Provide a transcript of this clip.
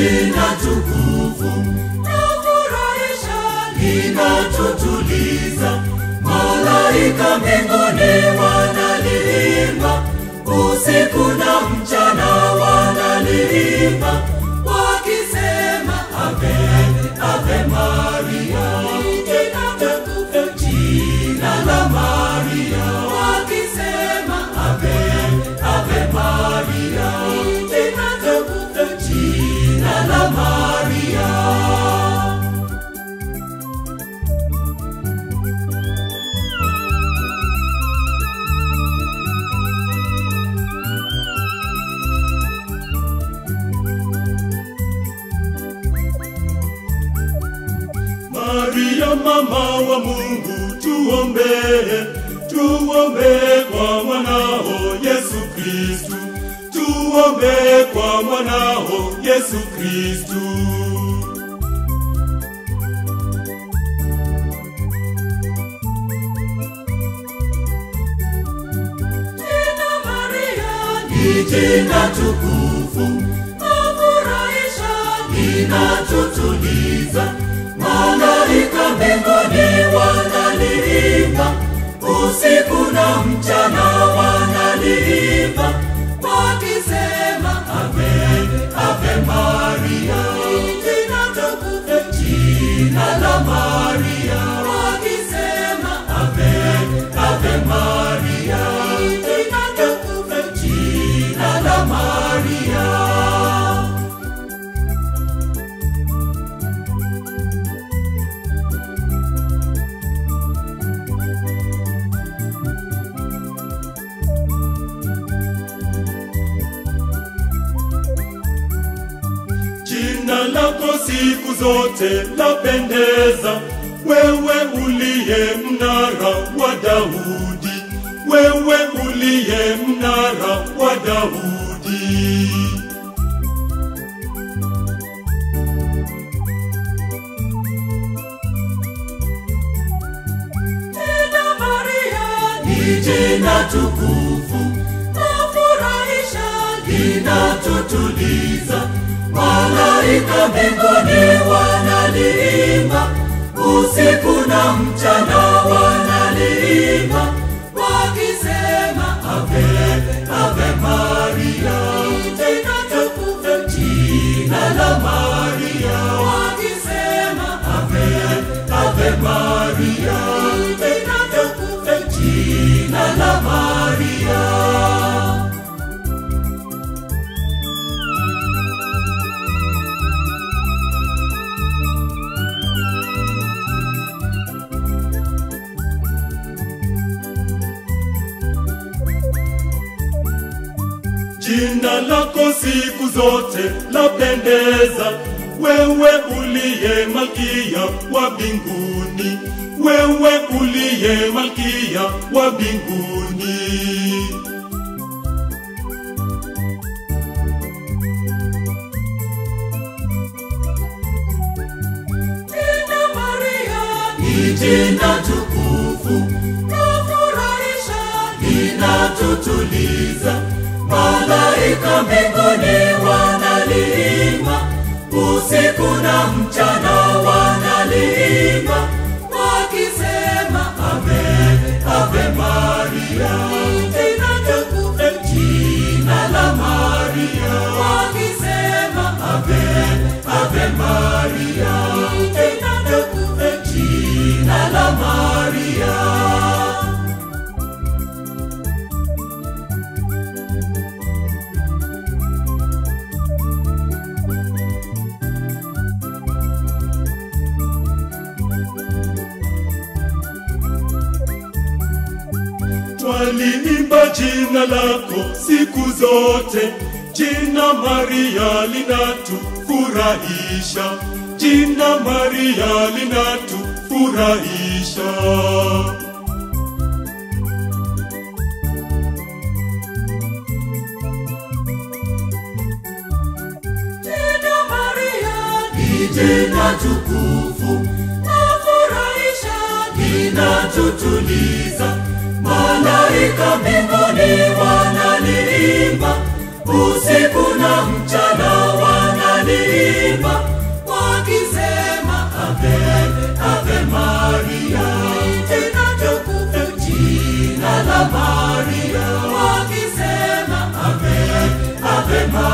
jina tukufu lafurahisha linatutuliza malaika mbinguni wanaliimba usiku na mchana wanaliimba wakisema ave ave maria jina tukufu jina la maria wakisema ave ave maria jina tukufu jina la maria Maria mama wa Mungu, tuombee, tuombee kwa mwanao Yesu Kristu, tuombee kwa mwanao Yesu Kristu. Jina Maria ni jina tukufu, lafurahisha, linatutuliza. Malaika mbinguni wanaliimba, usiku na mchana wanaliimba, wakisema ave ave Maria, jina tukufu, jina la Maria, wakisema ave ave Maria, jina tukufu, jina la Maria. Jina lako siku zote lapendeza, wewe uliye mnara wa Daudi, wewe uliye mnara wa Daudi. Jina Maria ni jina tukufu, lafurahisha, linatutuliza. Malaika mbinguni wanaliimba, usiku na mchana wanaliimba, wakisema ave ave Maria, jina tukufu, jina la Maria, wakisema ave ave Maria, jina tukufu, jina la Maria. Jina lako siku zote lapendeza, wewe uliye malkia wa mbinguni, wewe uliye malkia wa mbinguni. Jina Maria ni jina tukufu, lafurahisha, linatutuliza. Malaika mbinguni wanaliimba, usiku na mchana wanaliimba, wakisema ave ave Maria, jina tukufu, jina la Maria, wakisema ave ave Maria, jina tukufu, jina la Maria. Twaliimba jina lako siku zote, jina Maria linatufurahisha, jina Maria linatufurahisha. Jina Maria ni jina tukufu, lafurahisha, linatutuliza. Malaika mbinguni wanaliimba, usiku na mchana wanaliimba mapema